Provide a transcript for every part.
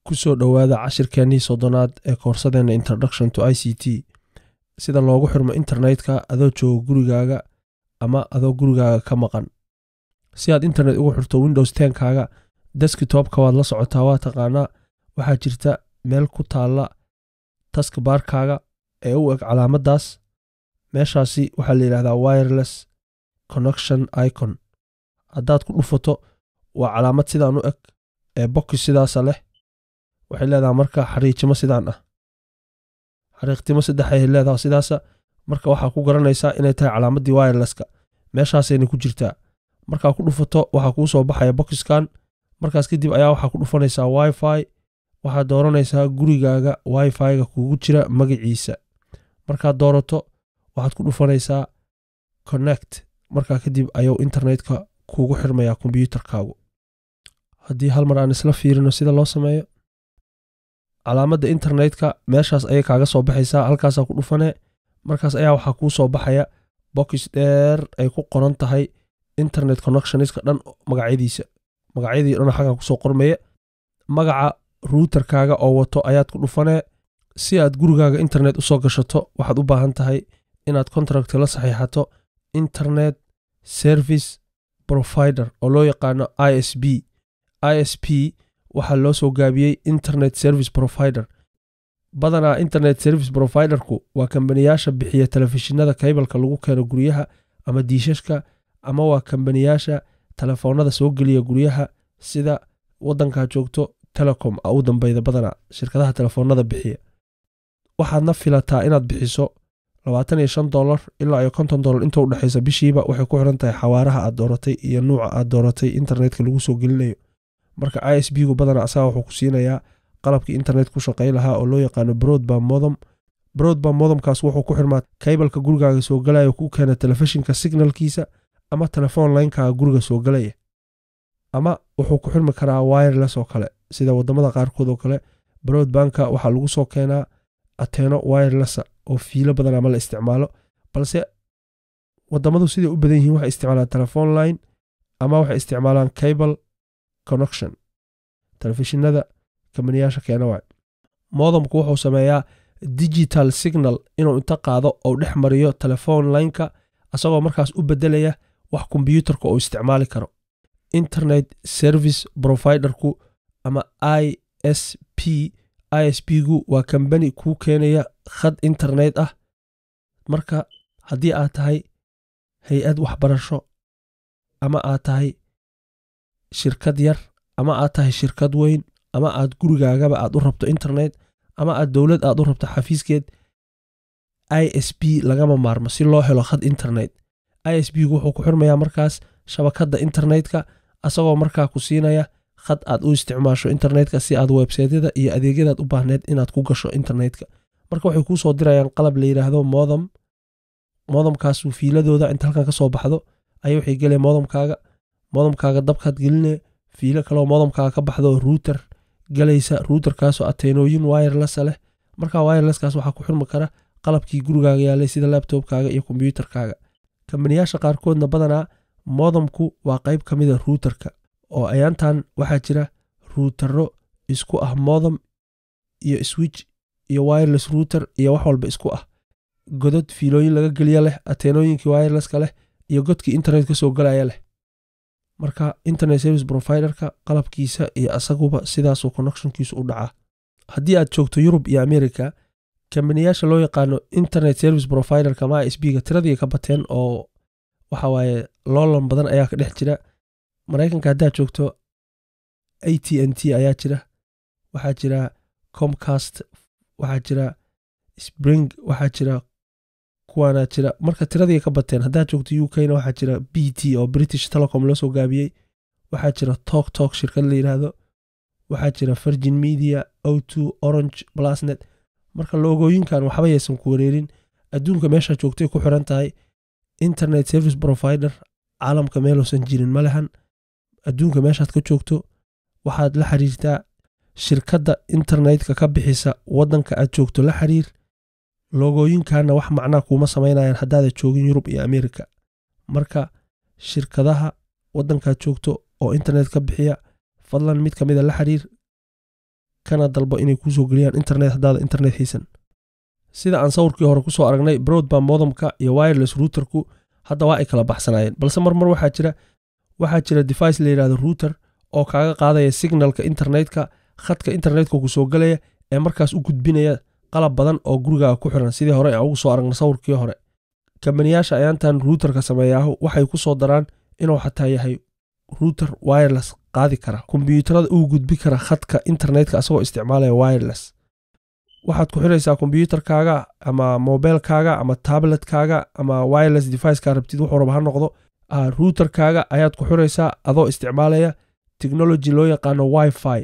kusoo dhowaada cashirkeennii soddonaad ee koorsadeenna introduction to i c t sida loogu xirmo internetka adoo jooga gurigaaga ama adoo gurigaaga ka maqan si aad internet ugu xirto windows tenkaaga deskitopka waad la socotaa waa taqaanaa waxaa jirta meel ku taalla taskbaarkaaga ee u eg calaamaddaas meeshaasi waxaa la yidhahdaa wireless connection icon haddaad ku dhufato waa calaamad sidaan u eg ee bokis sidaasa leh waxay leedahay marka xariijimo sidaan ah xariiqtimo saddexay leedaha sidaasa marka waxaa ku garanaysaa inay tahay calaamaddii wirelesska meeshaasayna ku jirtaa markaa ku dhufato waxaa kuu soo baxaya bokiskan markaas kadib ayaa waxaa ku dhufanaysaa wifi waxaad dooranaysaa gurigaaga wifi-ga kuugu jira magaciisa markaad doorato waxaad ku dhufanaysaa connect markaa kadib ayuu internetka kuugu xirmayaa kombyuutarkaagu haddii hal mar aan isla fiirino sida loo sameeyo calaamadda internetka meeshaas ayay kaaga soo baxaysaa halkaasaa ku dhufanee markaas ayaa waxaa kuu soo baxaya bokis dheer ay ku qoran tahay internet connectionska dhan magacyadiisa magacyadii dhan xaggan kusoo qormaya magaca ruuterkaaga oo wato ayaad ku dhufanee si aad gurigaaga internet usoo gashato waxaad u baahan tahay inaad contract la saxiixato internet service provider oo loo yaqaano i s b i s p waxaa loo soo gaabiyey internet service provider badanaa internet service providerku waa kambaniyaasha bixiya telefishinada kaybalka lagu keeno guryaha ama diishashka ama waa kambaniyaasha telefoonada soo geliya guryaha sida wadankaa joogto telecom a u dambeyda badanaa shirkadaha telefoonada bixiya waxaadna filataa inaad bixiso labaatan iyo shan dolar ilaa iyo konton dolar inta udhexaysa bishiiba waxay ku xiran tahay xawaaraha aad dooratay iyo nuuca aad dooratay internetka lagu soo gelinayo marka i s b gu badanaa asaga wuxuu ku siinayaa qalabkii internet ku shaqay lahaa oo loo yaqaano broadbam modom broadbam modomkaas wuxuu ku xirmaa kaybalka gurigaaga soo galaya ku keena telefishinka signalkiisa ama telefoon linekaaga guriga soo galaya ama wuxuu ku xirmi karaa wireless oo kale sida wadamada qaarkood oo kale broadbanka waxaa lagu soo keenaa ateeno wirelessa oo fiilo badan ama la isticmaalo balse wadamadu siday u badan yihiin waxay isticmaalaan telephone line ama waxay isticmaalaan cable connection telefishinada kambaniyaasha keena waay modamku wuxuu sameeyaa digital signal inuu inta qaado ou dhex mariyo telephone lineka asagoo markaas u bedelaya wax kombyuutarka uu isticmaali karo internet service providerku ama i s p i s p gu waa kambani kuu keenaya khad internet ah marka haddii aad tahay hay-ad waxbarasho ama aad tahay shirkad yar ama aad tahay shirkad weyn ama aad gurigaagaba aad u rabto internet ama aad dowlad aad u rabto xafiiskeed i s b lagama maarmo si loo helo khad internet i s b gu wuxuu ku xirmayaa markaas shabakadda internetka asagoo markaa ku siinaya khad aad u isticmaasho internetka si aad websaytyada iyo adeegyadaad u baahneed inaad ku gasho internetka marka waxay kuu soo dirayaan qalab la yidhaahdo modom modamkaasu fiiladooda inta halkan ka soo baxdo ayay waxay geleen modamkaaga modamkaaga dabkaad geline fiilo kaleo modamkaaga ka baxdo ruuter galaysa ruuterkaasoo ateenooyin wirelessa leh markaa wirelesskaas waxaa ku xirmi kara qalabkii gurigaaga yaalay sida labtobkaaga iyo kombyuutarkaaga kambaniyaasha qaarkoodna badanaa modamku waa qayb ka mida ruuterka oo ayaantan waxaa jira ruutero isku ah modam iyo switch iyo wireless ruuter iyo wax walba isku ah godod fiilooyin laga geliya leh ateenooyinkii wirelesska leh iyo godkii internet ka soo galaya leh marka internet service providerka qalabkiisa iyo asaguba sidaasuu connectionkiisu u dhacaa haddii aad joogto yurub iyo america kambaniyaasha loo yaqaano internet service providerka ma s b ga tiradii ka bateen oo waxa waaye loolan badan ayaa ka dhex jira maraykanka haddaad joogto a t n t ayaa jira waxaa jira comcast waxaa jira spring waxaa jira kuwaanaa jira marka tiradii ka bateen haddaad joogto u k na waxaa jira b t oo british telecom loo soo gaabiyey waxaa jira tok tok shirkad la yidhaahdo waxaa jira virgin media o two orange blasnet marka loogooyinkan waxba yaysan ku wareerin adduunka meeshaa joogtay ku xiran tahay internet service provider caalamka meeluusan jirin ma lehan adduunka meeshaad ka joogto waxaad la xiriirtaa shirkadda internetka ka bixisa waddanka aad joogto la xiriir loogooyinkanna wax macnaa kuuma samaynayaan haddaada joogin yurub iyo amerika marka shirkadaha waddankaad joogto oo internet ka bixiya fadlan mid ka mida la xiriir kana dalbo inay kuusoo geliyaan internet haddaada internet haysan sida aan sawirkii hore kusoo aragnay broadband modemka iyo wireless routerku hadda waa ay kala baxsanaayeen balse marmar waxaa jira waxaa jira device la yidhahdo router oo kaaga qaadaya signalka internetka khadka internetka kusoo gelaya ee markaas u gudbinaya qalab badan oo gurigaaga ku xiran sidii hore aan ugu soo aragnay sawirkii hore kambaniyaasha ayaantan routerka sameeyaahu waxay ku soo daraan inuu xataa yahay router wireless qaadi kara kombiyuutarada uu gudbi kara khadka internetka asagoo isticmaalaya wireless waxaad ku xiraysaa kombiyuutarkaaga ama mobilkaaga ama tabletkaaga ama wireless devicekaa rabtid wuxuu raba ha noqdo routerkaaga ayaad ku xiraysaa adoo isticmaalaya technology loo yaqaano wifi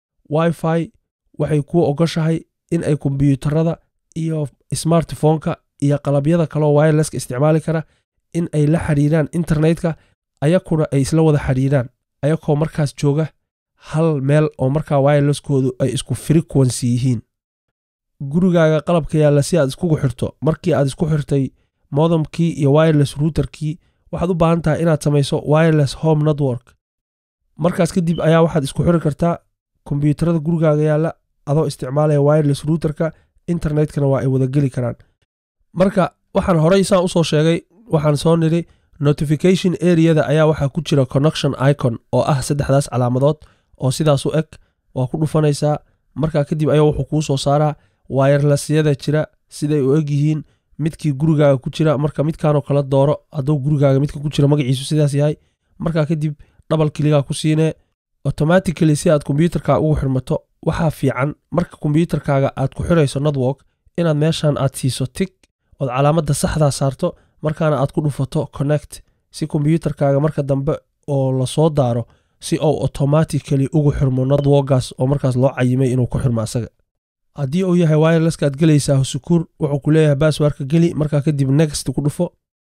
wifi waxay kuu ogoshahay in ay kombiyuutarada iyo smartphoneka iyo qalabyada kaleo wirelesska isticmaali kara in ay la xiriiraan internetka ayakuna ay isla wada xiriiraan ayakoo markaas jooga hal meel oo markaa wireleskoodu ay isku frequency yihiin gurigaaga qalabka yaalla si aad iskugu xirto markii aad isku xirtay modemkii iyo wireless routerkii waxaad u baahan tahay inaad samayso wireless home network markaas kadib ayaa waxaad isku xiri kartaa kombiyuutarada gurigaaga yaalla adoo isticmaalaya wireless routerka internetkana waa ay wada geli karaan marka waxaan horey saan usoo sheegay waxaan soo nidhi notification areada ayaa waxaa ku jira connection icon oo ah saddexdaas calaamadood oo sidaas u eg waa ku dhufanaysaa markaa kadib ayaa wuxuu kuu soo saaraa wirelessyada jira siday u eg yihiin midkii gurigaaga ku jira marka midkaanoo kala dooro hadduu gurigaaga midka ku jira magaciisu sidaas yahay markaa kadib dhabal kiligaa ku siinee automatically si aad kombiyuutarkaa ugu xirmato waxaa fiican marka kombiyuutarkaaga aad ku xirayso network inaad meeshan aad siiso tig ood calaamadda saxdaa saarto markaana aad ku dhufato connect si kombiyuutarkaaga marka dambe oo lasoo daaro si uu automatically ugu xirmo networkaas oo markaas loo cayimay inuu ku xirmo asaga haddii uu yahay wirelesskaad gelaysaa sukuur wuxuu ku leeyahay baaswarka geli markaa kadib next ku dhufo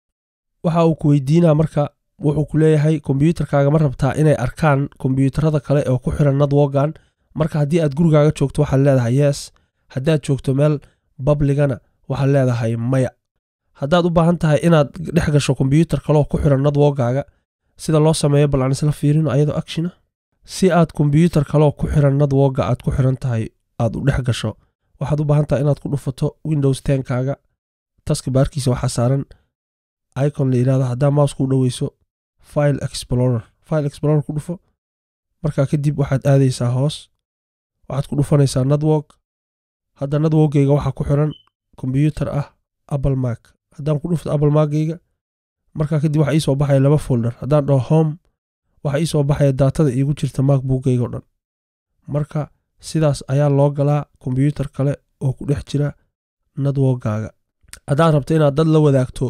waxa uu ku weydiinaa marka wuxuu ku leeyahay kombiyuutarkaaga ma rabtaa inay arkaan kombiyuutarada kale oo ku xiran networkan marka haddii aad gurigaaga joogto waxaad leedahay yes haddaad joogto meel babligana waxaad leedahay maya haddaad u baahan tahay inaad dhex gasho kombiyuutar kaleoo ku xiran networkaaga sida loo sameeyo bal aan isla fiirino ayadoo actiona si aad kombiyuutar kaleoo ku xiran networka aad ku xiran tahay aad u dhex gasho waxaad u baahan tahay inaad ku dhufato windows tenkaaga taska baarkiisa waxaa saaran icon la yidhahdo haddaa mouse ku dhoweyso file explorer file explorer ku dhufo markaa kadib waxaad aadaysaa hoos waxaad ku dhufanaysaa network hadda networkgeyga waxaa ku xiran kombiyuutar ah apple mark haddaan ku dhufto apple markgeyga markaa kadib waxaa iisoo baxaya laba folder haddaan dhaho home waxaa iisoo baxaya daatada iigu jirta macbookgeyga o dhan marka sidaas ayaa loo galaa kombiyuutar kale oo ku dhex jira networkgaaga haddaad rabto inaad dad la wadaagto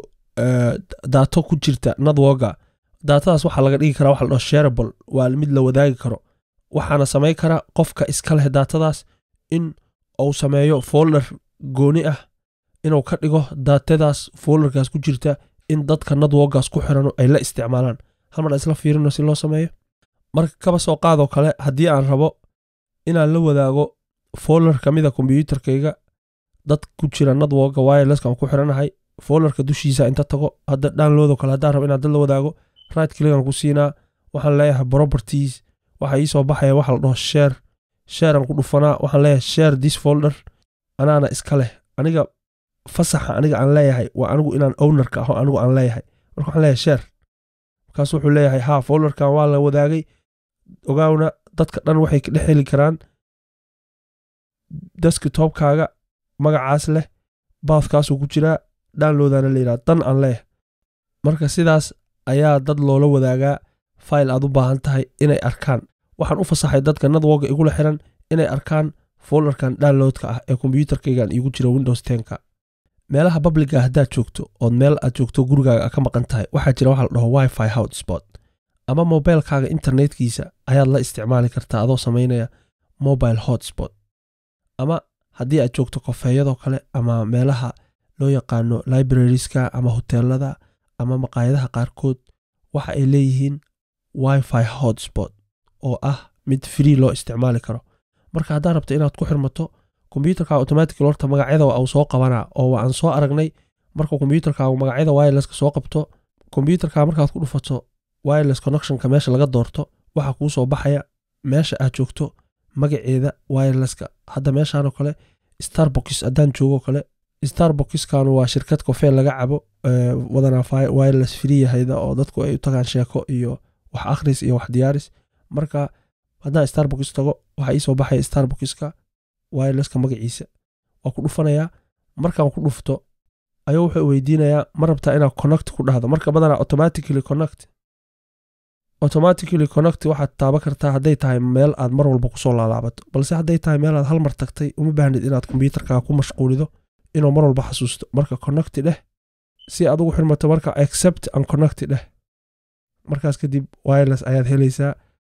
daato ku jirta networka daatadaas waxaa laga dhigi karaa waxa la dhaho sharable waa mid la wadaagi karo waxaana samayn kara qofka iska leh daatadaas in uu sameeyo folder gooni ah inuu ka dhigo daatadaas folderkaas ku jirta in dadka networkaas ku xiran ay la isticmaalaan halmar aan isla fiirino si loo sameeyo marka kaba soo qaadoo kale haddii aan rabo inaan la wadaago folder ka mida kombiyuutarkayga dad ku jira networka wirelesskan ku xiranahay folderka dushiisa inta tago hadda downloado kale haddaan rabo inaan dad la wadaago right clickan ku siinaa waxaan leeyahay properties waxaa iisoo baxaya waxa la dhaho share sharean ku dhufanaa waxaan leeyahay share this folder anaana iska leh aniga fasaxa aniga aan leeyahay waa anigu inaan ownerka aho anigu aan leeyahay marka waxaan leeyahay share markaas wuxuu leeyahay ha folderkan waa la wadaagay ogaawna dadka dhan waxay ka dhex heli karaan deskitopkaaga magacaas leh baathkaasuu ku jiraa downloadana la yidhaha dan aan leeyahay marka sidaas ayaa dad loola wadaagaa file aad u baahan tahay inay arkaan waxaan u fasaxay dadka networka igula xiran inay arkaan folderkan downloadka ah ee kombiyuutarkaygan iigu jira windows tenka meelaha babliga haddaad joogto ood meel aad joogto gurigaaga ka maqan tahay waxaa jira waxa la dhaho wifi hotspot ama mobilkaaga internetkiisa ayaad la isticmaali kartaa adoo samaynaya mobile hotspot ama haddii aad joogto kofeeyadoo kale ama meelaha loo yaqaano librarieska ama hoteelada ama maqaayadaha qaarkood waxa ay leeyihiin wifi hotspot oo ah mid free loo isticmaali karo marka haddaad rabto inaad ku xirmato kombiyuutarka automatically horta magacyada uu soo qabanaa oo waan soo aragnay marka kombiyuutarkaagu magacyada wirelesska soo qabto kombiyuutarka markaad ku dhufato wireless connectionka meesha laga doorto waxaa kuu soo baxaya meesha aad joogto magaceeda wirelesska hadda meeshaan oo kale starbox haddaan joogo kale starboxkan waa shirkad kofee laga cabo wadanaa wireless free yahayda oo dadku ay u tagaan sheeko iyo wax akhris iyo wax diyaaris marka haddaan starbox tago waxaa iisoo baxaya starboxka wirelesska magaciisa waa ku dhufanayaa markaan ku dhufto ayuu wuxuu weydiinayaa ma rabtaa inaad connect ku dhahdo marka badanaa automatically connect automatically connect waxaad taaban kartaa hadday tahay meel aad mar walba kusoo laalaabato balse hadday tahay meel aad hal mar tagtay uma baahnid inaad kombyuutarkaa ku mashquulido inuu mar walba xasuusto marka connecti dheh si aad ugu xirmato marka accept and connecti dheh markaas kadib wireless ayaad helaysaa